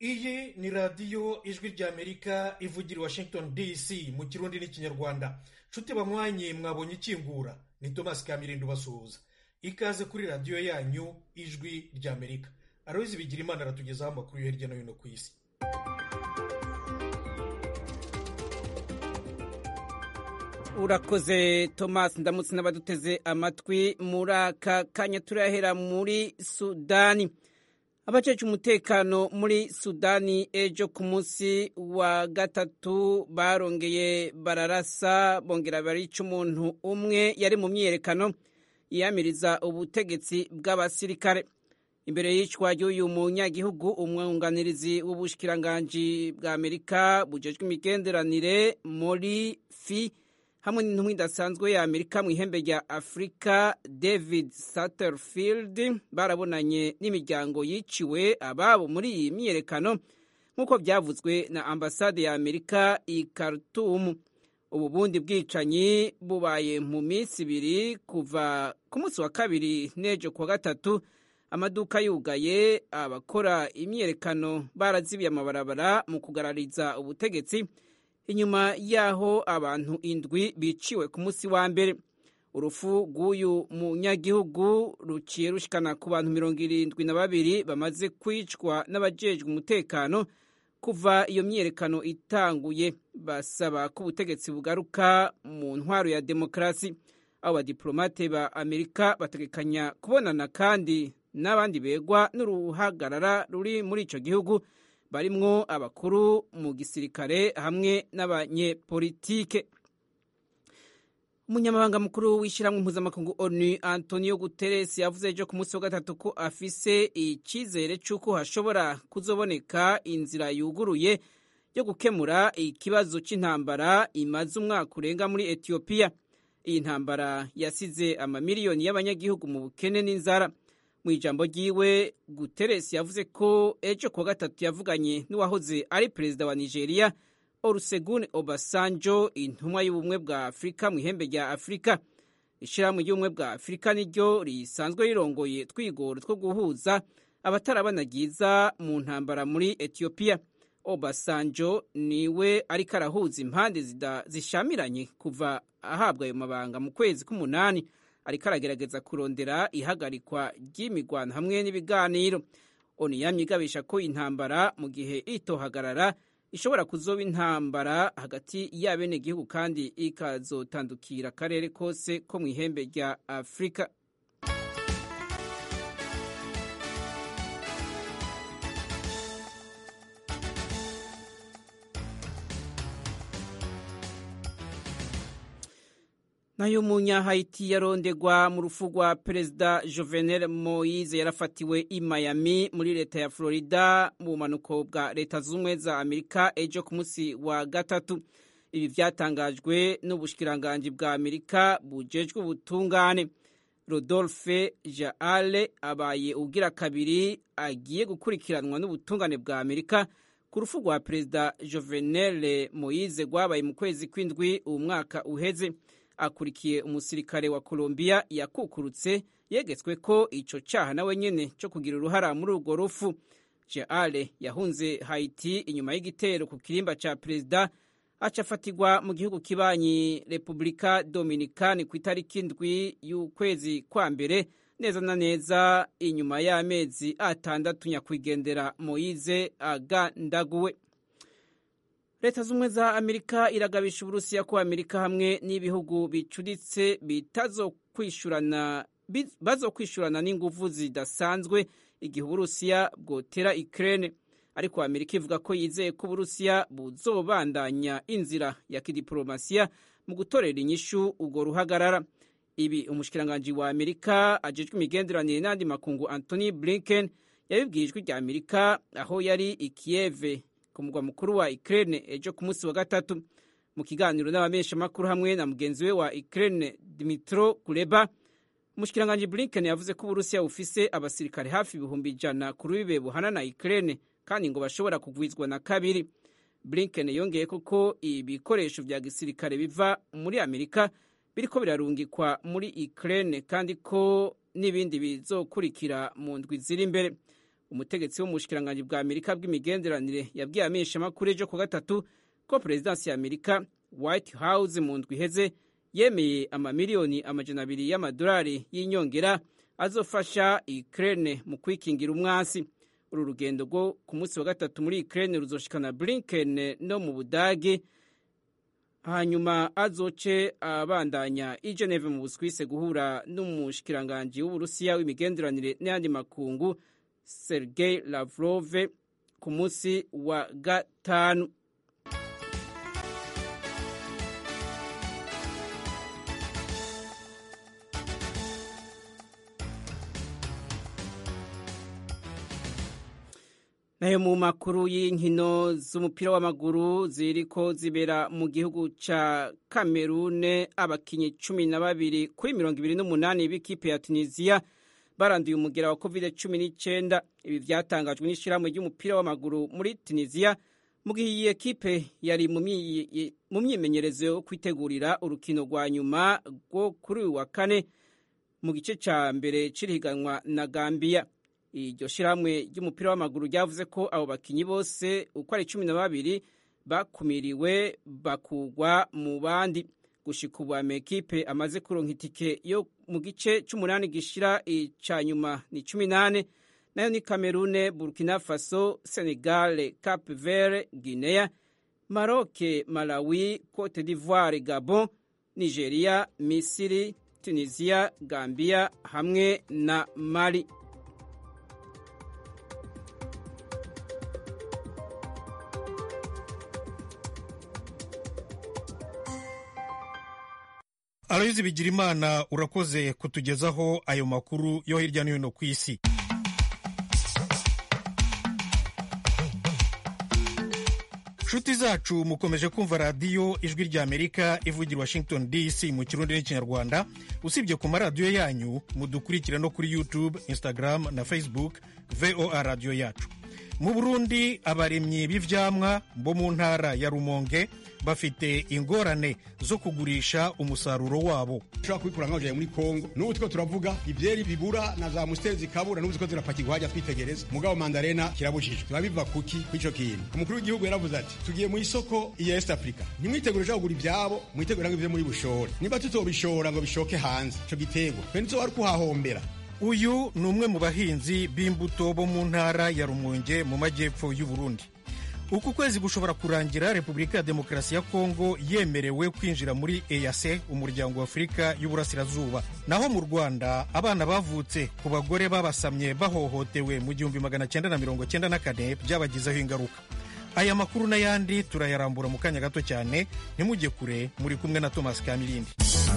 iyi ni radiyo ijwi ry'amerika ivugira i washington dc mu kirundi n'ikinyarwanda nshuti banywanyi mwabonye ikingura ni thomas kamirindo basuhuza ikaze kuri radiyo yanyu ijwi ry'amerika aroyizi bigira imana aratugezaho amakuru yo hirya no hino ku isi urakoze thomas ndamutse n'abaduteze amatwi muri aka kanya turahera muri sudani abajeje umutekano muri sudani ejo ku munsi wa gatatu barongeye bararasa bongera barica umuntu umwe yari mu myiyerekano yiyamiriza ubutegetsi bw'abasirikare imbere y'icwa ry'uyu munyagihugu umwunganirizi w'ubushikiranganji bwa amerika bujejwe imigenderanire muri fi hamwe n'intumwa idasanzwe ya amerika mu ihembe rya afurika david satterfield barabonanye n'imiryango yiciwe ababo muri iyi myiyerekano nk'uko byavuzwe na ambasade ya amerika i khartoum ubu bundi bwicanyi bubaye mu minsi ibiri kuva ku munsi wa kabiri n'ejo kuwa gatatu amaduka yugaye abakora imyiyerekano barazibiye amabarabara mu kugarariza ubutegetsi inyuma y'aho abantu indwi biciwe ku munsi wa mbere urufu rw'uyu munyagihugu ruciye rushikana ku bantu mirongo irindwi na babiri bamaze kwicwa n'abajejwe umutekano kuva iyo myiyerekano itanguye basaba ko ubutegetsi bugaruka mu ntwaro ya demokarasi abo badiplomate ba amerika bategekanya kubonana kandi n'abandi begwa n'uruhagarara ruri muri ico gihugu barimwo abakuru mu gisirikare hamwe n'abanyepolitike umunyamabanga mukuru w'ishyirahamwe mpuzamakungu onu antonio guterres yavuze ejo ku munsi wa gatatu ko afise icyizere cy'uko hashobora kuzoboneka inzira yuguruye yo gukemura ikibazo cy'intambara imaze umwaka urenga muri etiyopiya iyi ntambara yasize amamiliyoni y'abanyagihugu mu bukene n'inzara mu ijambo ryiwe guterres yavuze ko ejo kuwa gatatu yavuganye n'uwahoze ari perezida wa nigeria olusegun obasanjo intumwa y'ubumwe bwa afurika mu ihembe rya afurika ishyirahamwe ry'ubumwe bwa afurika niryo risanzwe rirongoye twigoro two guhuza abatarabanagiza mu ntambara muri etiyopiya obasanjo niwe ariko arahuza impande zishamiranye kuva ahabwa ayo mabanga mu kwezi k'umunani ariko aragerageza kurondera ihagarikwa ry'imigwano hamwe n'ibiganiro onu yamye igabisha ko intambara mu gihe itohagarara ishobora kuzoba intambara hagati y'abenegihugu kandi ikazotandukira akarere kose ko mu ihembe rya afurika nayo umunyahayiti yarondegwa mu rufu rwa perezida jovenel moise yarafatiwe i miami muri leta ya florida mu bumanuko bwa leta z'ubumwe za amerika ejo ku munsi wa gatatu ibi byatangajwe n'ubushikiranganji bwa amerika bujejwe ubutungane rodolphe jaale abaye ugira kabiri agiye gukurikiranwa n'ubutungane bwa amerika ku rufu rwa perezida jovenel moise rwabaye mu kwezi kw'indwi uwo mwaka uheze akurikiye umusirikare wa Colombia yakukurutse yegetswe ko ico caha nawe nyene co kugira uruhara muri urwo rufu Jeale yahunze Haiti inyuma y'igitero ku kirimba ca perezida acafatirwa mu gihugu kibanyi Republika Dominicani ku itariki indwi y'ukwezi kwa mbere neza na neza inyuma y'amezi atandatu nyakwigendera Moise agandaguwe leta z'ubumwe za amerika iragabisha uburusiya ko amerika hamwe n'ibihugu bicuritse bazokwishurana n'inguvu zidasanzwe igihe uburusiya bwotera ikirere ariko amerika ivuga ko yizeye ko uburusiya buzobandanya inzira ya kidiporomasiya mu gutorera inyishu urwo ruhagarara ibi umushikiranganji wa amerika ajejwe imigenderanire n'andi makungu antony blinken yabibwiye ijwi rya amerika aho yari i kiyeve ku mugwa mukuru wa Ukraine ejo ku munsi wa gatatu mu kiganiro n'abameshamakuru hamwe na mugenzi we wa Ukraine Dmitro Kuleba umushikiranganji Blinken yavuze ko Uburusiya bufise abasirikare hafi ibihumbi ijana ku rubibe buhana na Ukraine kandi ngo bashobora kugwizwa na kabiri Blinken yongeye ko ibikoresho vya gisirikare biva muri Amerika biriko birarungikwa muri Ukraine kandi ko n'ibindi bizokurikira mu ndwi ziri imbere umutegetsi wo mu bushikiranganji bwa amerika bw'imigenderanire yabwiye amenyeshamakuru ejo ku gatatu ko perezidansi ya amerika white house mu ndwi iheze yemeye amamiliyoni amajana abiri y'amadolari y'inyongera azofasha ukraine mu kwikingira umwasi uru rugendo rwo ku munsi wa gatatu muri ukraine ruzoshikana blinken no mu budage hanyuma azoce abandanya i geneve mu buswise guhura n'umushikiranganji w'uburusiya w'imigenderanire n'ayandi makungu sergei lavrov ku munsi wa gatanu nayo mu makuru y'inkino z'umupira w'amaguru ziriko zibera mu gihugu ca kamerune abakinyi cumi na babiri kuri mirongo ibiri n'umunani b'ikipe ya tunisiya baranduye umugera wa covid cumi n'icyenda ibi vyatangajwe n'ishirahamwe ry'umupira w'amaguru muri tunisiya mu gihe iyi ekipe yari mu myimenyerezo yo kwitegurira urukino rwa nyuma rwo kuri uyu wa kane mu gice ca mbere c'irihiganwa na gambiya iryo shirahamwe ry'umupira w'amaguru ryavuze ko abo bakinyi bose uko ari cumi na babiri bakumiriwe bakugwa mu bandi gushika ubu amakipe amaze kuronka itike yo mu gice c'umunani gishira ica nyuma ni cumi nane nayo ni kamerune burkina faso senegal cap vert guinea maroc malawi cote d'ivoire gabon nigeria misiri tunisia gambia hamwe na mali aloyizi bigirimana urakoze kutugezaho ayo makuru yo hirya no hino ku isi nshuti zacu mukomeje kumva radiyo ijwi rya amerika ivugira washington dc mu kirundi n'ikinyarwanda usibye ku maradiyo yanyu mudukurikira no kuri youtube instagram na facebook voa radiyo yacu mu burundi abaremyi b'ivyamwa bo mu ntara ya rumonge bafite ingorane zo kugurisha umusaruro wabo ushobora kubikura nkaho muri kongo n'ubu two turavuga ivyeri bibura na za musiteri zikabura n'ubu ziko zirapakirwa hajya twitegereza mugabo mandarena kirabujijwe biba biva kuki kw'ico kintu umukuru w'igihugu yaravuze ati tugiye mu isoko iya est africa ntimwitegure uja kugura ivyabo mwitegure ngo ivyo muri bushore niba tutobishora ngo bishoke hanze ico giterwa twe ntizoba ari kuhahombera uyu ni umwe mu bahinzi b'imbuto bo mu ntara ya rumonge mu majyepfo y'u Burundi uku kwezi gushobora kurangira repubulika ya demokarasi ya kongo yemerewe kwinjira muri eyase umuryango wa afurika y'uburasirazuba naho mu rwanda abana bavutse ku bagore babasamye bahohotewe mu gihumbi magana cyenda na mirongo cyenda na kane byabagizeho ingaruka aya makuru n'ayandi turayarambura mu kanya gato cyane ntimujye kure muri kumwe na thomas kamilindi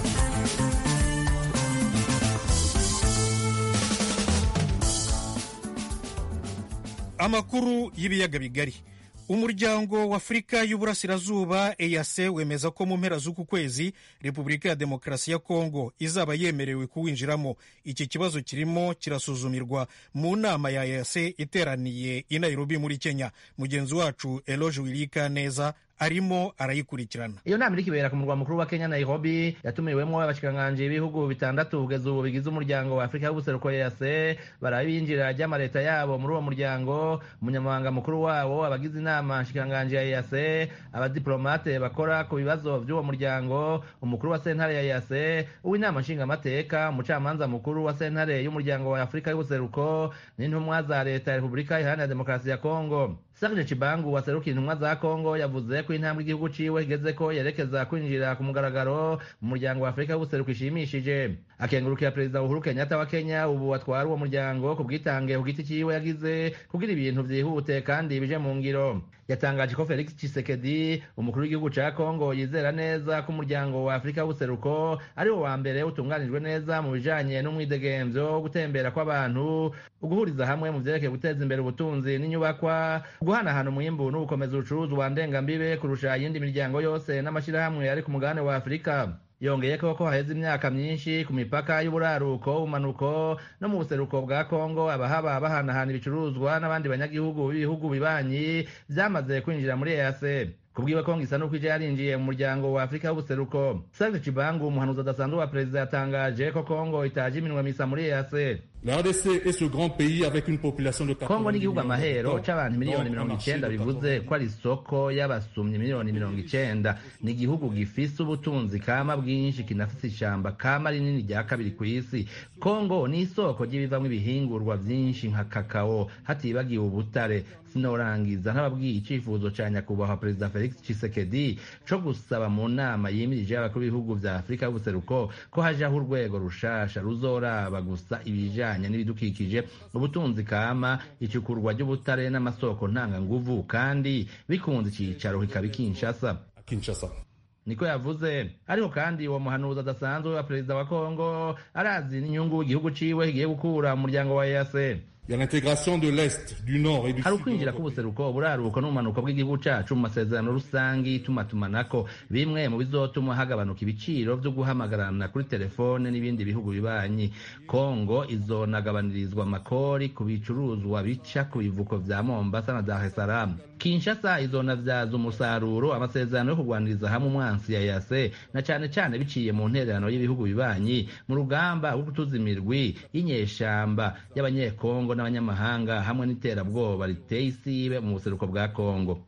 amakuru y'ibiyaga bigari umuryango wa afurika y'uburasirazuba eyase wemeza ko mu mpera z'uku kwezi repubulika ya demokarasi ya kongo izaba yemerewe kuwinjiramo iki kibazo kirimo kirasuzumirwa mu nama ya eyase iteraniye i nairobi muri kenya mugenzi wacu eloge wirika neza arimo arayikurikirana iyo nama iriko ibera ku murwa mukuru wa kenya nairobi yatumiwemwo abashikiranganji b'ibihugu bitandatu kugeza ubu bigize umuryango wa afurika y'ubuseruko ease baraba ibinjira ry'amaleta yabo muri uwo muryango umunyamabanga mukuru wawo abagize inama nshikiranganji ya ease abadiplomate bakora ku bibazo by'uwo muryango umukuru wa sentare ya ease uw'inama nshingamateka umucamanza mukuru wa sentare y'umuryango wa afurika y'ubuseruko n'intumwa za leta ya repubulika iharanira demokarasi ya kongo Serge Chibangu waserukiye intumwa za Kongo yavuze ko intambwe igihugu ciwe igeze ko yerekeza kwinjira ku mugaragaro mu muryango wa Afurika w'ubuseruko ishimishije akengurukira perezida Uhuru Kenyatta wa Kenya ubu atwara uwo muryango ku bwitange ku giti ciwe yagize kugira ibintu vyihute kandi bije mu ngiro yatangaje ko Felix Tshisekedi umukuru w'igihugu ca Kongo yizera neza ko umuryango wa Afurika w'ubuseruko ari wo wa mbere utunganijwe neza mu bijanye n'umwidegemvyo gutembera kw'abantu uguhuriza hamwe mu vyerekeye guteza imbere ubutunzi n'inyubakwa guhanahana umwimbu n'ugukomeza ubucuruzwa ndengambibe kurusha iyindi miryango yose n'amashirahamwe ari ku mugabane wa Afurika yongeye ko ko haheze imyaka myinshi ku mipaka y'uburaruko umanuko no mu buseruko bwa kongo abahaba bahanahana ibicuruzwa n'abandi banyagihugu b'ibihugu bibanyi vyamaze kwinjira muri ease kubwiwe kongo isa n'uko ije yarinjiye mu muryango wa afurika y'ubuseruko serge cibangu umuhanuzi adasanzwe wa perezida yatangaje ko kongo itaje iminwa misa muri ease kongo n'igihugu amahero c'abantu miliyoni mirongo icenda bivuze ko ari isoko y'abasumyi miliyoni mirongo icenda ni igihugu gifise ubutunzi kama bwinshi kinafise ishamba kama rinini rya kabiri ku isi kongo ni isoko ry'ibivamwo ibihingurwa vyinshi nka kakao hatibagiwe ubutare sinorangiza ntababwiye icifuzo ca nyakubahwa perezida felix cisekedi co gusaba mu nama yimirije y'abakuru b'ibihugu vya afurika y'ubuseruko ko hajaho urwego rushasha ruzoraba gusa ibijanye n'ibidukikije ubutunzi kama icukurwa ry'ubutare n'amasoko ntanganguvu kandi bikunze icicaro kikaba Kinshasa Kinshasa niko yavuze ariko kandi uwo muhanuzi adasanzwe wa perezida wa kongo arazi n'inyungu igihugu ciwe kigiye gukura mu muryango wa EAC hari ukwinjira k'ubuseruko uburaruko n'ubumanuko bw'igihugu cacu mu masezerano rusangi itumatumanako bimwe mu bizotuma hagabanuka ibiciro vyo guhamagarana kuri telefone n'ibindi bihugu bibanyi kongo izonagabanirizwa amakori ku bicuruzwa bica ku bivuko vya mombasa na dar es salaam kinshasa izonavyaza umusaruro amasezerano yo kurwaniriza hamwe umwansi ya yase na cane cane biciye mu ntererano y'ibihugu bibanyi mu rugamba rwo gutuza imirwi y'inyeshamba y'abanyekongo n'abanyamahanga hamwe n'iterabwoba riteye isibe mu buseruko bwa kongo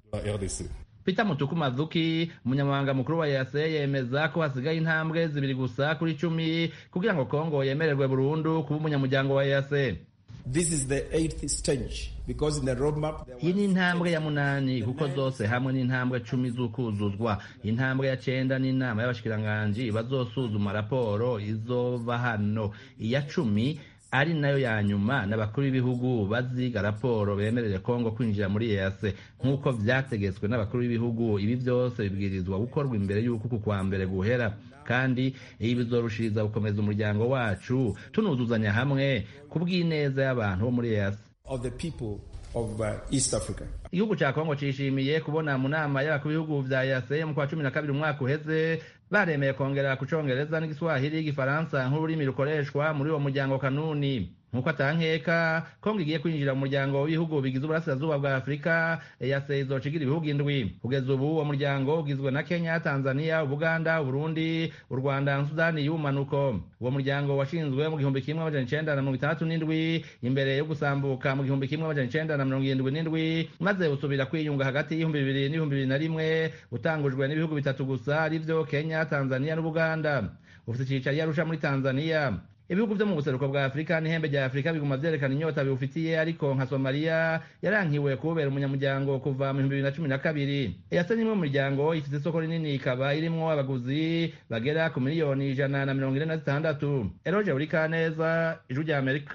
Peter Mutuku Mazuki umunyamabanga mukuru wa EAC yemeza ko hasigaye intambwe zibiri gusa kuri cumi kugira ngo Kongo yemererwe burundu kuba umunyamuryango wa EAC This is the eighth stage because in the roadmap iyi ni intambwe ya munani kuko zose hamwe n'intambwe cumi z'ukuzuzwa intambwe ya cenda n'inama y'abashikiranganji bazosuzuma raporo izova hano iya cumi ari nayo ya nyuma n'abakuru b'ibihugu baziga raporo bemerere kongo kwinjira muri EAC nk'uko vyategetswe n'abakuru b'ibihugu ibi vyose bibwirizwa gukorwa imbere y'uko uku kwa mbere guhera kandi ibi bizorushiriza gukomeza umuryango wacu tunuzuzanya hamwe ku bw'ineza y'abantu bo muri EAC of the people of uh, East Africa. igihugu ca kongo cishimiye kubona mu nama y'abakuru b'ibihugu vya EAC mu kwa cumi na kabiri umwaka uheze baremeye kongera ku congereza n'igiswahili igifaransa nk'ururimi rukoreshwa muri uwo muryango kanuni nk'uko atankeka kongo igiye kwinjira mu muryango w'ibihugu bigize uburasirazuba bwa afurika EAC izocigira ibihugu indwi kugeza ubu uwo muryango ugizwe na kenya tanzania ubuganda uburundi u rwanda na sudani y'ubumanuko uwo muryango washinzwe mu gihumbi kimwe amajana icenda na mirongo itandatu n'indwi imbere yo gusambuka mu gihumbi kimwe amajana icenda na mirongo irindwi n'indwi maze usubira kwiyunga hagati y'ibihumbi bibiri n'ibihumbi bibiri na rimwe utangujwe n'ibihugu bitatu gusa arivyo kenya tanzania n'ubuganda ufite icicaro i arusha muri tanzania ibihugu vyo mu buseruko bwa afurika n'ihembe rya afurika biguma vyerekana inyota biwufitiye ariko nka somaliya yarankiwe kubera umunyamuryango kuva mu bihumbi bibiri na cumi na kabiri eyase n'imwe mu miryango ifite isoko rinini ikaba irimwo abaguzi bagera ku miliyoni ijana na mirongo ine na zitandatu eroje buri kaneza ijwi rya amerika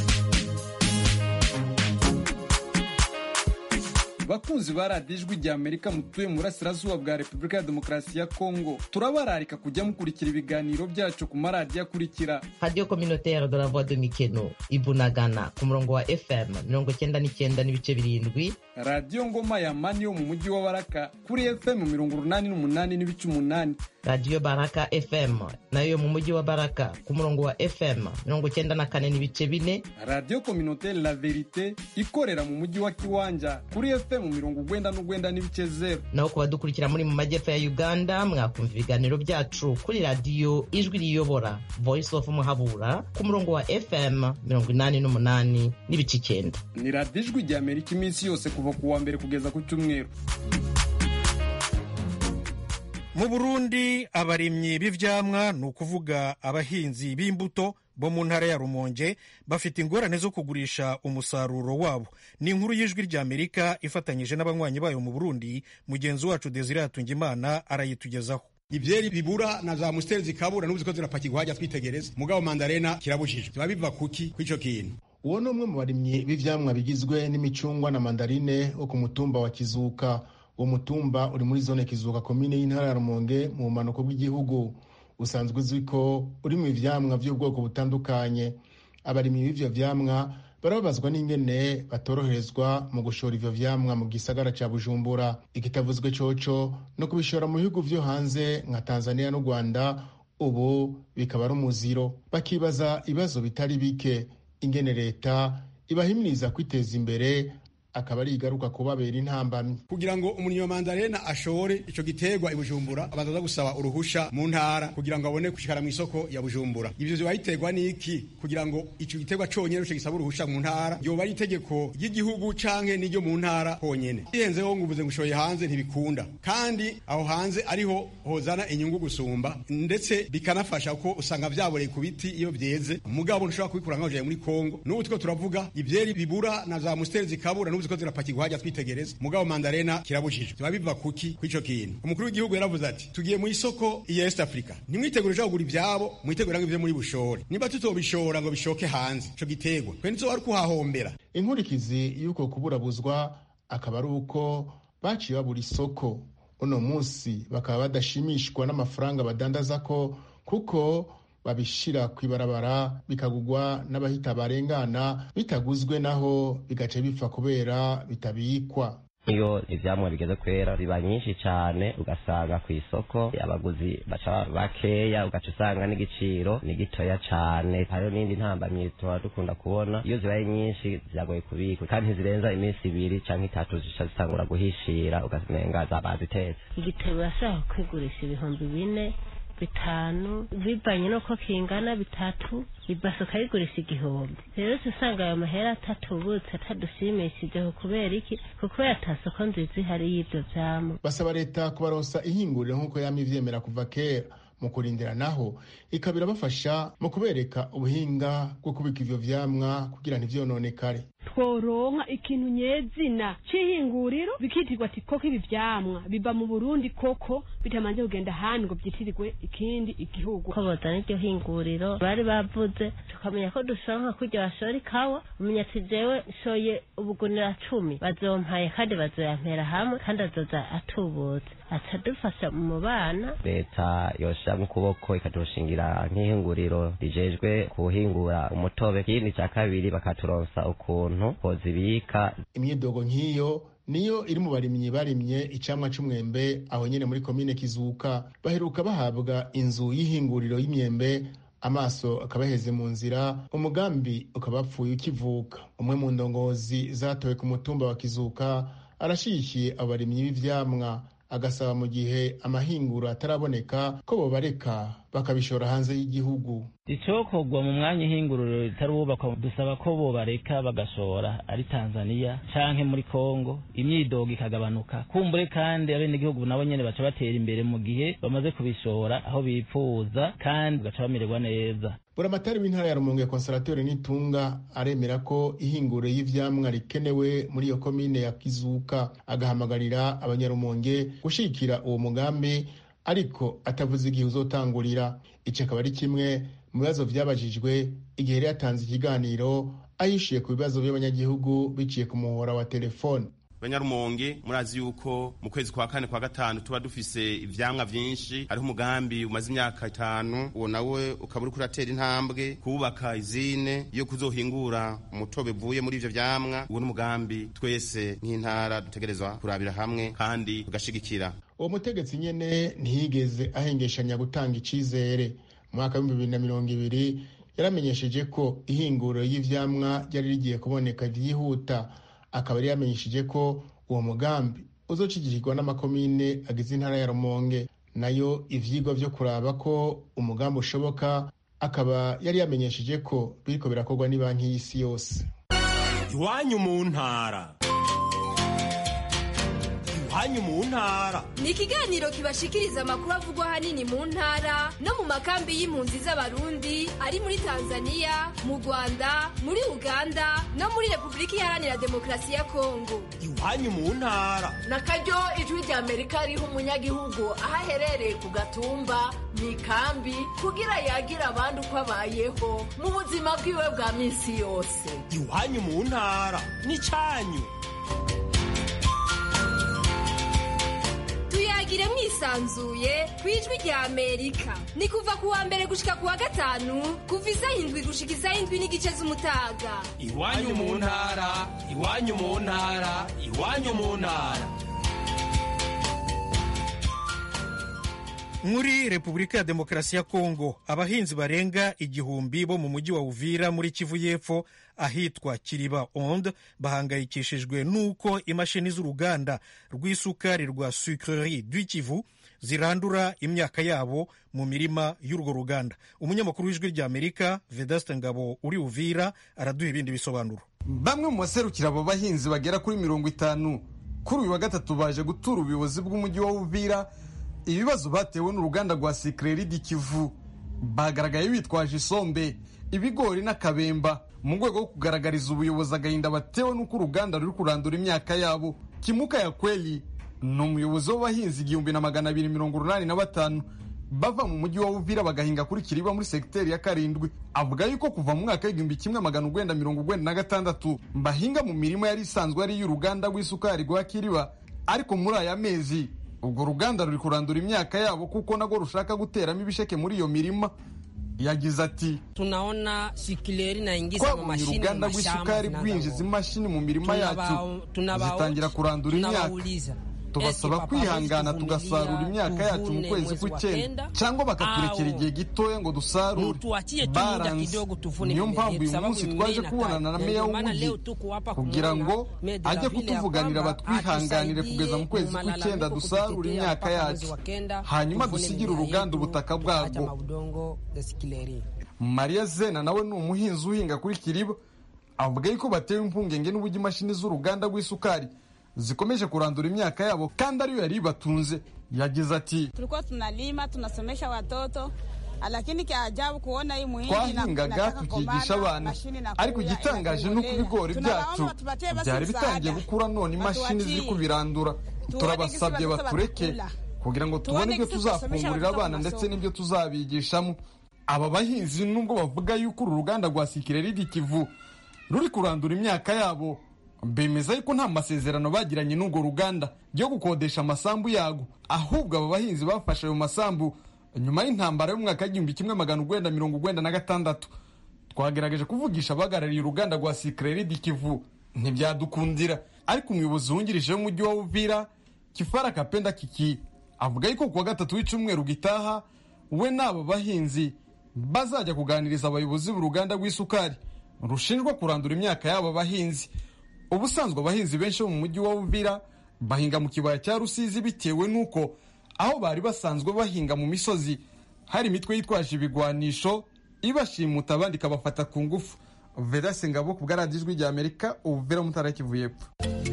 bakunzi ba radiyo ijwi rya amerika mutuye mu burasirazuba bwa repubulika ya demokarasi ya kongo turabararika kujya mukurikira ibiganiro byacu ku maradiyo akurikira radiyo communautaire de la voix de mikeno ibunagana ku murongo wa fm mirongo cyenda n'icyenda n'ibice birindwi radiyo ngoma ya mani yo mu mujyi wa baraka kuri fm mirongo urunani n'umunani n'ibice umunani radiyo baraka fm nayo yo mu mujyi wa baraka ku murongo wa fm mirongo cyenda na kane n'ibice bine radiyo communautaire la verite ikorera mu mujyi wa kiwanja kuri fm mirongo ugwenda n'ugwenda n'ibice zero naho ku badukurikira muri mu majyepfo ya uganda mwakumva ibiganiro byacu kuri radiyo ijwi riyobora voice of muhabura ku murongo wa fm mirongo inani n'umunani n'ibice icyenda ni radiyo ijwi rya amerika iminsi yose kuva ku wa mbere kugeza ku cyumweru mu burundi abarimyi b'ivyamwa ni ukuvuga abahinzi b'imbuto bo mu ntara ya rumonge bafite ingorane zo kugurisha umusaruro wabo ni inkuru y'ijwi rya amerika ifatanyije n'abanywanyi bayo mu burundi mugenzi wacu desire hatungimana arayitugezaho ivyeri bibura na za musiteri zikabura n'ubu ziko zirapakirwa hajya twitegereza mugabo mandarena kirabujijwe biba biva kuki kw'ico kintu uwo ni umwe mu barimyi b'ivyamwa bigizwe n'imicungwa na mandarine wo ku mutumba wa kizuka uwo mutumba uri muri zone kizuka komine y'intara ya rumonge mu bumanuko bw'igihugu usanzwe uzwi ko uri mu ivyamwa vy'ubwoko butandukanye abarimyi b'ivyo vyamwa barababazwa n'ingene batoroherezwa mu gushora ivyo vyamwa mu gisagara ca bujumbura ikitavuzwe coco no kubishora mu bihugu vyo hanze nka tanzania n'u rwanda ubu bikaba ari umuziro bakibaza ibibazo bitari bike ingene leta ibahimiriza kwiteza imbere akaba ari igaruka kubabera intambamyi kugira ngo umurimyi wa mandarena ashore ico giterwa i bujumbura abanza gusaba uruhusha mu ntara kugira ngo abone gushikara mu isoko ya bujumbura ivyo vyoba biterwa n'iki kugira ngo ico giterwa conyene ruco gisaba uruhusha mu ntara ryoba ari itegeko ry'igihugu canke n'iryo mu ntara honyene ihenzeho ngo uvuze ngo ushoye hanze ntibikunda kandi aho hanze ariho hozana inyungu gusumba ndetse bikanafasha ko usanga vyaboreye ku biti iyo vyeze mugabo ntushobora kubikura nkaho muri Kongo n'ubu two turavuga ivyeri bibura na za musteri zikabura n'ubu ziko zirapakirwa hajya twitegereza mugabo mandarena kirabujijwe biba biva kuki kw'ico kintu umukuru w'igihugu yaravuze ati tugiye mu isoko ya East Africa nimwitegure uja kugura ivyabo mwitegure ngo ivyo muri bushore niba tutobishora ngo bishoke hanze ico giterwa kwe nizo wari kuhahombera inkurikizi y'uko kuburabuzwa akaba ari uko baciye babura isoko uno munsi bakaba badashimishwa n'amafaranga badandaza ko kuko babishira ku ibarabara bikagugwa n'abahita barengana bitaguzwe naho bigaca bipfa kubera bitabikwa iyo ivyamwa bigeze kwera biba nyinshi cane ugasanga ku isoko abaguzi baca bakeya ugaca usanga n'igiciro ni gitoya cane hariho n'indi ntambamyi tuba dukunda kubona iyo zibaye nyinshi ziragoye kubikwa kandi ntizirenza iminsi ibiri canke itatu zica zitangura guhishira ugasanga zabazitetse igitebo urashobora kwigurisha ibihumbi bine bitanu bivanye n'uko kingana bitatu ibase ukayigurisha igihumbi rero usanga ayo mahera atatubutse atadushimishije kubera iki kuko yatasoko nziza ihari y'ibyo vyamwa basaba leta kubaronsa ihinguriro nk'uko yama ivyemera kuva kera mu kurindira naho ikaba irabafasha mu kubereka ubuhinga bwo kubika ivyo vyamwa kugira ntivyononekare tworonka ikintu nyezina c'ihinguriro bikitirwa ati koko ibi vyamwa biba mu burundi koko bitamanje kugenda ahandi ngo vyitirirwe ikindi igihugu ko bozana iryo hinguriro bari bavuze tukamenya ko dushonka kurya bashora ikawa umenya ati jewe nshoye ubugunira cumi bazompaye kandi bazoyampera hamwe kandi azoza atubutse aca dufasha mu bana leta yosha mu kuboko ikaturushingira nk'ihinguriro rijejwe kuhingura umutobe ikindi ca kabiri bakaturonsa ukuntu hozibika imyidogo nk'iyo niyo iri mu barimyi barimye icamwa c'umwembe aho nyene muri komine kizuka baheruka bahabwa inzu y'ihinguriro y'imyembe amaso akaba aheze mu nzira umugambi ukaba apfuye ukivuka umwe mu ndongozi zatowe ku mutumba wa kizuka arashigikiye abarimyi b'ivyamwa agasaba mu gihe amahinguro ataraboneka ko bobareka bakabishora hanze y'igihugu icokorwa mu mwanya ihinguriro ritarubakwa dusaba ko bobareka bagashora ari tanzaniya canke muri kongo imyidogo ikagabanuka kumbure kandi abenegihugu nabo nyene baca batera imbere mu gihe bamaze kubishora aho bipfuza kandi bagaca bamererwa neza buramatari w'intara ya rumonge konserateri n'itunga aremera ko ihinguro y'ivyamwa rikenewe muri iyo komine ya kizuka agahamagarira abanyarumonge gushigikira uwo mugambi ariko atavuze igihe uzotangurira ico akaba ari kimwe mu bibazo vyabajijwe igihe yari yatanze ikiganiro ahishiye ku bibazo by'abanyagihugu biciye ku muhora wa telefone banyarumonge murazi yuko mu kwezi kwa kane kwa gatanu tuba dufise ivyamwa vyinshi hariho umugambi umaze imyaka itanu uwo nawe ukaba uriko uratera intambwe kubaka izine yo kuzohingura umutobe uvuye muri ivyo vyamwa uwo n'umugambi twese nk'intara dutegerezwa kurabira hamwe kandi tugashigikira uwo mutegetsi nyene ntiyigeze ahengeshanya gutanga icizere mu mwaka w'ibihumbi bibiri na mirongo ibiri yaramenyesheje ko ihinguriro y'ivyamwa ryari rigiye kuboneka vyihuta akaba yari yamenyesheje ko uwo mugambi uzocigirwa n'amakomine agize intara ya rumonge nayo ivyigwa vyo kuraba ko umugambi ushoboka akaba yari yamenyesheje ko biriko birakorwa n'ibanki y'isi yose iwanyu mu ntara iwanyu mu ntara ni ikiganiro kibashikiriza amakuru avugwa ahanini mu ntara no mu makambi y'impunzi z'abarundi ari muri tanzania mu rwanda muri uganda no muri repubulika iharanira demokarasi ya kongo iwanyu mu ntara na karyo ijwi rya amerika riha umunyagihugu aho aherereye ku gatumba mu ikambi kugira yagire abandi uko abayeho mu buzima bwiwe bwa minsi yose iwanyu mu ntara n'icanyu tuyagire mwisanzuye ku ijwi rya amerika ni kuva ku wa mbere gushika ku wa gatanu kuva isaha indwi gushika isaha indwi n'igice z'umutaga iwanyu mu ntara iwanyu mu ntara iwanyu mu ntara muri repubulika ya demokarasi ya kongo abahinzi barenga igihumbi bo mu mujyi wa uvira muri kivu y'epfo ahitwa kiriba onde bahangayikishijwe n'uko imashini z'uruganda rw'isukari rwa sucrerie du kivu zirandura imyaka yabo mu mirima y'urwo ruganda umunyamakuru w'ijwi ry'amerika vedaste ngabo uri uvira araduha ibindi bisobanuro bamwe mu baserukira abo bahinzi bagera kuri mirongo itanu kuri uyu wa gatatu baje gutura ubuyobozi bw'umujyi wa uvira ibibazo batewe n'uruganda rwa sikireri di kivu bagaragaye bitwaje isombe ibigori n'akabemba mu rwego rwo kugaragariza ubuyobozi agahinda batewe n'uko uruganda ruri kurandura imyaka yabo kimuka ya kweli ni umuyobozi w'abahinzi igihumbi na magana abiri mirongo urunani na batanu bava mu mujyi wa uvira bagahinga kuri kiriba muri segiteri ya karindwi avuga yuko kuva mu mwaka w'igihumbi kimwe magana urwenda mirongo urwenda na gatandatu bahinga mu mirima yari isanzwe ari iy'uruganda rw'isukari rwa kiriba ariko muri aya mezi urwo ruganda ruri kurandura imyaka yabo kuko nagwo rushaka guteramo ibisheke muri iyo mirima yagize ati tunaona sikileri naingiza mu twabonye mashini uruganda mu mashamba rw'isukari zinazo- rwinjiza imashini mu mirima yacu Tunabao- tunabao- zitangira kurandura imyaka tunabauliza, tubasaba ese papa kwihangana hawezi tugasarura kuvumilia, imyaka yacu mu tuvune kwezi mwezi wa kw'icyenda kenda, cyangwa bakaturekera au igihe gitoya ngo dusarure mutuachie tu muda baranze kidogo tuvune niyo mimea mpamvu yetu, uyu sababu munsi mimea twaje inakaa. kubonana na Na meya ndio maana w'umujyi leo tuko hapa kugira kumwona ngo Meya de la ajye Ville ya kutuvuganira kwamba batwihanganire atusaidie kugeza mu kwezi mu malalamiko kw'icyenda dusarure kututetea imyaka mpaka mwezi yacu wa kenda, hanyuma tuvune dusigire mimea uruganda yetu, ubutaka tukaacha bwabwo maudongo ya sikileri mariya zena nawe ni umuhinzi uhinga kuri kiriba avuga yuko batewe impungenge n'uburyo imashini z'uruganda rw'isukari zikomeje kurandura imyaka yabo kandi ariyo yari ibatunze yagize ati tulikuwa tunalima tunasomesha watoto lakini kia ajabu kuona hii muhindi ina- twahingaga inataka tukigisha kombana, abana mashini inakuya, ariko igitangaje ni uko inatubolea. ibigori Tunawaomba byacu watupatie basi byari bitangiye msaada. gukura none imashini Watuachie. ziri kubirandura turabasabye gisi watoto batureke batakula. kugira ngo Tuone tubone ibyo gisi tutasomesha tuzafungurira watoto abana mu ndetse masomo. n'ibyo tuzabigishamo aba bahinzi nubwo bavuga yuko uru ruganda rwa sikireridi kivu ruri kurandura imyaka yabo bemeza yuko nta masezerano bagiranye n'urwo ruganda yo gukodesha amasambu yago ahubwo aba bahinzi bafashe ayo masambu nyuma y'intambara y'umwaka w'igihumbi kimwe magana urwenda mirongo urwenda na gatandatu twagerageje kuvugisha abahagarariye uruganda rwa sikireridi kivu ntibyadukundira ariko umuyobozi wungirije w'umujyi wa uvira kifara kapenda kiki avuga yuko kuwa gatatu w'icyumweru gitaha we n'abo bahinzi bazajya kuganiriza abayobozi b'uruganda rw'isukari rushinjwa kurandura imyaka y'abo bahinzi ubusanzwe abahinzi benshi bo mu mujyi wa uvira bahinga mu kibaya cya rusizi bitewe n'uko aho bari basanzwe bahinga mu misozi hari imitwe yitwaje ibigwanisho ibashimuta abandi ikabafata ku ngufu vedase ngabo ku bwaradiyo ijwi rya amerika uvira mutara kivu y'epfo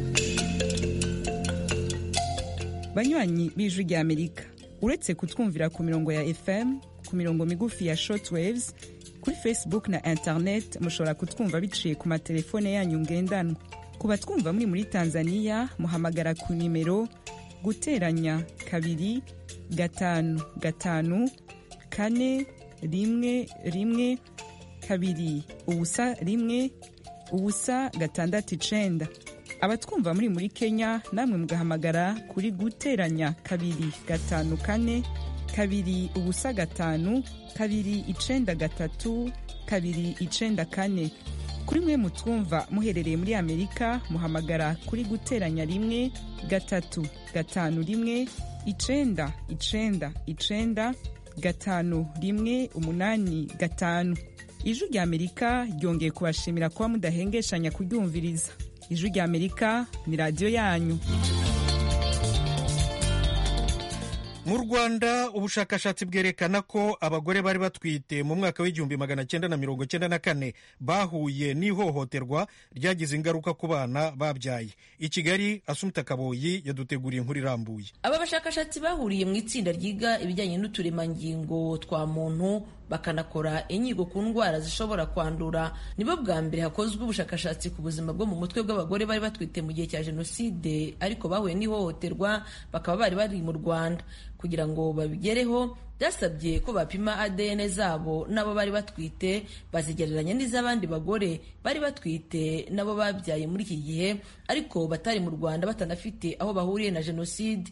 banywanyi b'ijwi rya amerika uretse kutwumvira ku mirongo ya fm ku mirongo migufi ya shortwaves kuri facebook na internet mushobora kutwumva biciye ku matelefone yanyu ngendanwa ku batwumva muri muri tanzania muhamagara ku nimero guteranya kabiri gatanu gatanu kane rimwe rimwe kabiri ubusa rimwe ubusa gatandatu icenda abatwumva muri muri kenya namwe mugahamagara kuri guteranya kabiri gatanu kane kabiri ubusa gatanu kabiri icenda gatatu kabiri icenda kane kuri mwe mutwumva muherereye muri amerika muhamagara kuri guteranya rimwe gatatu gatanu rimwe icenda icenda icenda gatanu rimwe umunani gatanu ijwi rya amerika ryongeye kubashimira kuba mudahengeshanya kuryumviriza ijwi rya amerika ni radiyo yanyu mu rwanda ubushakashatsi bwerekana ko abagore bari batwite mu mwaka w'igihumbi magana cyenda na mirongo cyenda na kane bahuye n'ihohoterwa ryagize ingaruka ku bana babyaye i kigali asumta kaboyi yaduteguriye inkuru irambuye aba bashakashatsi bahuriye mu itsinda ryiga ibijyanye n'uturemangingo twa muntu bakanakora inyigo ku ndwara zishobora kwandura nibo bwa mbere hakozwe ubushakashatsi ku buzima bwo mu mutwe bw'abagore bari batwite mu gihe cya jenoside ariko bahuye n'ihohoterwa bakaba bari bari mu rwanda kugira ngo babigereho byasabye ko bapima ADN zabo n'abo bari batwite bazigereranya n'iz'abandi bagore bari batwite nabo babyaye muri iki gihe ariko batari mu Rwanda batanafite aho bahuriye na jenoside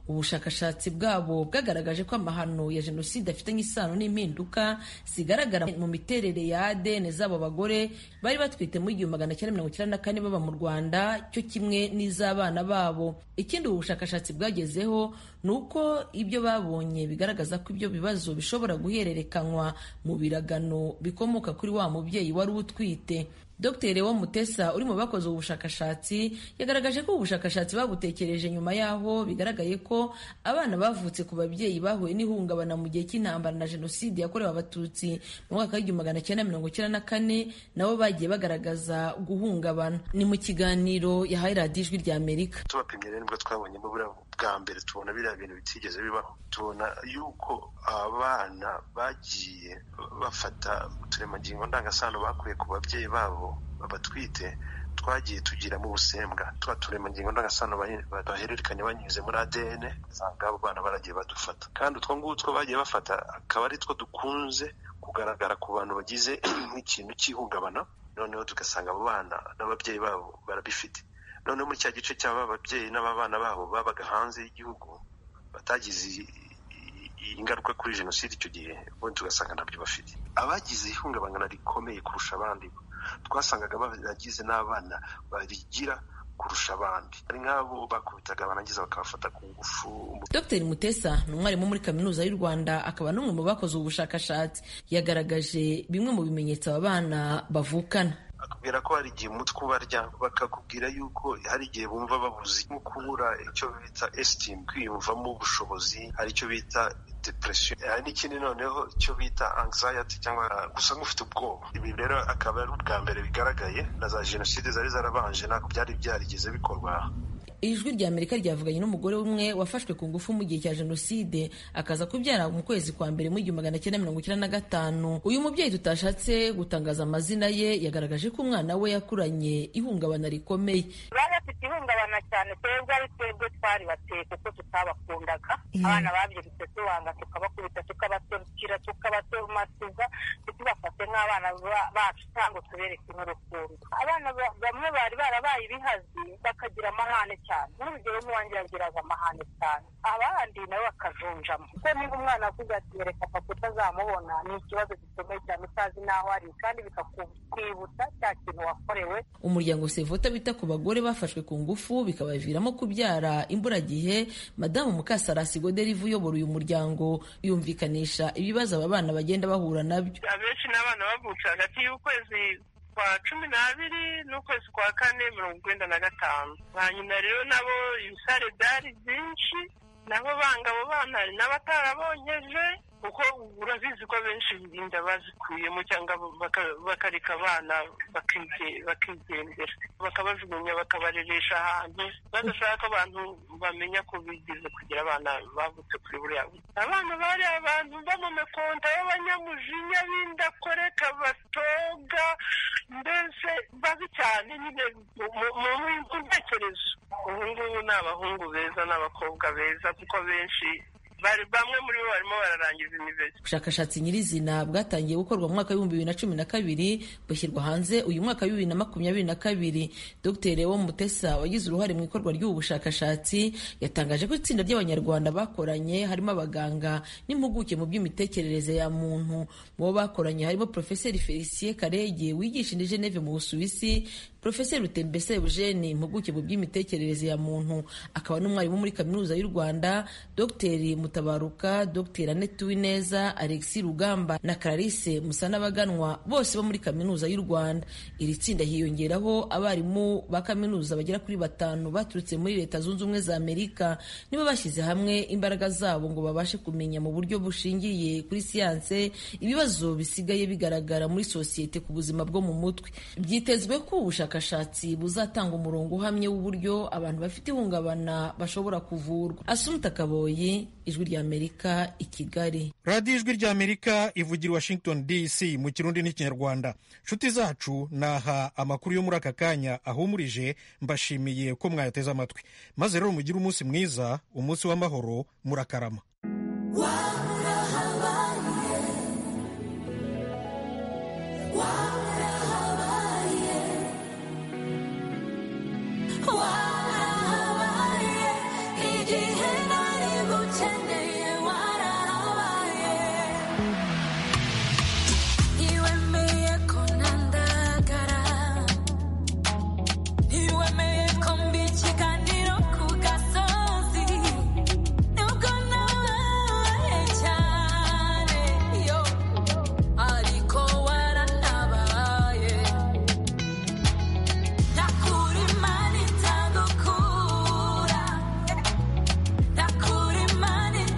ubushakashatsi bwabo bwagaragaje ko amahano ya jenoside afitanye isano n'impinduka zigaragara mu miterere ya ADN z'abo bagore bari batwite mu igihumbi magana cyenda mirongo icyenda na kane baba mu Rwanda cyo kimwe n'iz'abana babo ikindi ubu bushakashatsi bwagezeho ni uko ibyo babonye bigaragaza ko ibyo bibazo bishobora guhererekanywa mu biragano bikomoka kuri wa mubyeyi wari utwite Dr Lewo Mutesa uri mu bakoze ubu bushakashatsi yagaragaje ko ubu bushakashatsi babutekereje nyuma yaho bigaragaye ko abana bavutse ku babyeyi bahuye n'ihungabana mu gihe cy'intambara na jenoside yakorewe abatutsi mu mwaka w'igihumbi magana cyenda mirongo icyenda na kane nabo bagiye bagaragaza guhungabana ni mu kiganiro yahaye radiyo ijwi rya amerika tubapimye rero nibwo twabonyemo buriya bwa mbere tubona biriya bintu bitigeze bibaho tubona yuko abana bagiye bafata uturemangingo ndangasano bakuye ku babyeyi babo babatwite twagiye tugiramo ubusembwa tuba turemangingo ndangasano bahererekanya banyuze muri ADN usanga abo bana baragiye badufata kandi utwo ngutwo bagiye bafata akaba ari two dukunze kugaragara ku bantu bagize nk'ikintu cy'ihungabana noneho tugasanga abo bana n'ababyeyi babo barabifite noneho muri cya gice cy'aba babyeyi n'ababana babo babaga hanze y'igihugu batagize ingaruka kuri jenoside icyo gihe ubundi tugasanga ntabyo bafite abagize ihungabana rikomeye kurusha abandi twasangaga baragize n'abana barigira kurusha abandi ari nk'abo bakubitaga barangiza bakabafata ku ngufu Dr Mutesa ni umwarimu muri kaminuza y'u Rwanda akaba n'umwe mu bakoze ubu bushakashatsi yagaragaje bimwe mu bimenyetso aba bana bavukana bakubwira ko hari igihe umutwe ubarya bakakubwira yuko hari igihe bumva babuze nko kubura icyo bita esitimu kwiyumvamo ubushobozi hari icyo bita depression hari n'ikindi noneho icyo bita anxiety cyangwa gusa nk'ufite ubwoba ibi rero akaba ari ubwa mbere bigaragaye na za jenoside zari zarabanje ntabwo byari byarigeze bikorwa ijwi rya amerika ryavuganye n'umugore umwe wafashwe ku ngufu mu gihe cya jenoside akaza kubyara mu kwezi kwa mbere mu igihumbi magana cyenda mirongo icyenda na gatanu uyu mubyeyi tutashatse gutangaza amazina ye yagaragaje ko umwana we yakuranye ihungabana rikomeye bari bafite ihungabana cyane twebwe ari twebwe twari bateye kuko tutabakundaga abana babyirutse tubanga tukabakubita tukabaserukira tukabatomatiza ntitubafate nk'abana bacu cyangwa tubereke n'urukundo abana bamwe bari barabaye ibihazi bakagira amahane cyane n'urugero n'uwanjye yagiraga amahane cyane abandi nabo bakajunjamo kuko niba umwana akuze ati reka papa utazamubona ni ikibazo gikomeye cyane utazi n'aho ari kandi bikakwibutsa cya kintu wakorewe umuryango sevota wita ku bagore bafashwe ku ngufu bikabaviramo kubyara imburagihe madamu mukasarasi goderive uyobora uyu muryango yumvikanisha ibibazo aba bana bagenda bahura nabyo abenshi ni abana bavutse hagati y'ukwezi kwa cumi n'abiri n'ukwezi kwa kane mirongo icyenda na gatanu ba nyina rero nabo ibisare byari byinshi nabo banga abo bana hari n'abatarabonyeje kuko urabizi ko abenshi inda bazikuyemo cyangwa bakareka abana bakigendera bakabajugunya bakabareresha ahantu badashaka ko abantu bamenya ko bigize kugira abana bavutse kuri buriya buryo abana bari abantu bo mu mikonta y'abanyamujinya b'indakoreka batoga mbese babi cyane nyine mu ntekerezo ubu ngubu ni abahungu beza n'abakobwa beza kuko benshi bari bamwe muri bo barimo bararangiza university ubushakashatsi nyirizina bwatangiye gukorwa mu mwaka w'ibihumbi bibiri na cumi na kabiri bushyirwa hanze uyu mwaka w'ibibiri na makumyabiri na kabiri dr lewo mutesa wagize uruhare mu ikorwa ry'ubu bushakashatsi yatangaje ko itsinda ry'abanyarwanda bakoranye harimo abaganga n'impuguke mu by'imitekerereze ya muntu mu bo bakoranye harimo profeseri felicien karege wigisha indi geneve mu busuwisi profeseri rutembese eugene impuguke mu by'imitekerereze ya muntu akaba n'umwarimu muri kaminuza y'u rwanda dr mutabaruka dr annette uwineza alexi rugamba na clarisse musanabaganwa bose bo muri kaminuza y'u rwanda iri tsinda hiyongeraho abarimu ba kaminuza bagera kuri batanu baturutse muri leta zunze ubumwe za amerika nibo bashyize hamwe imbaraga zabo ngo babashe kumenya mu buryo bushingiye kuri siyanse ibibazo bisigaye bigaragara muri sosiyete ku buzima bwo mu mutwe byitezwe ko ubushakashatsi buzatanga umurongo uhamye w'uburyo abantu bafite ihungabana bashobora kuvurwa asumuta kaboyi ijwi ry'amerika i kigali radiyo ijwi ry'amerika ivugira washington dc mu kirundi n'ikinyarwanda nshuti zacu naha amakuru yo muri aka kanya ahumurije mbashimiye ko mwayateze amatwi maze rero mugire umunsi mwiza umunsi w'amahoro murakarama wow.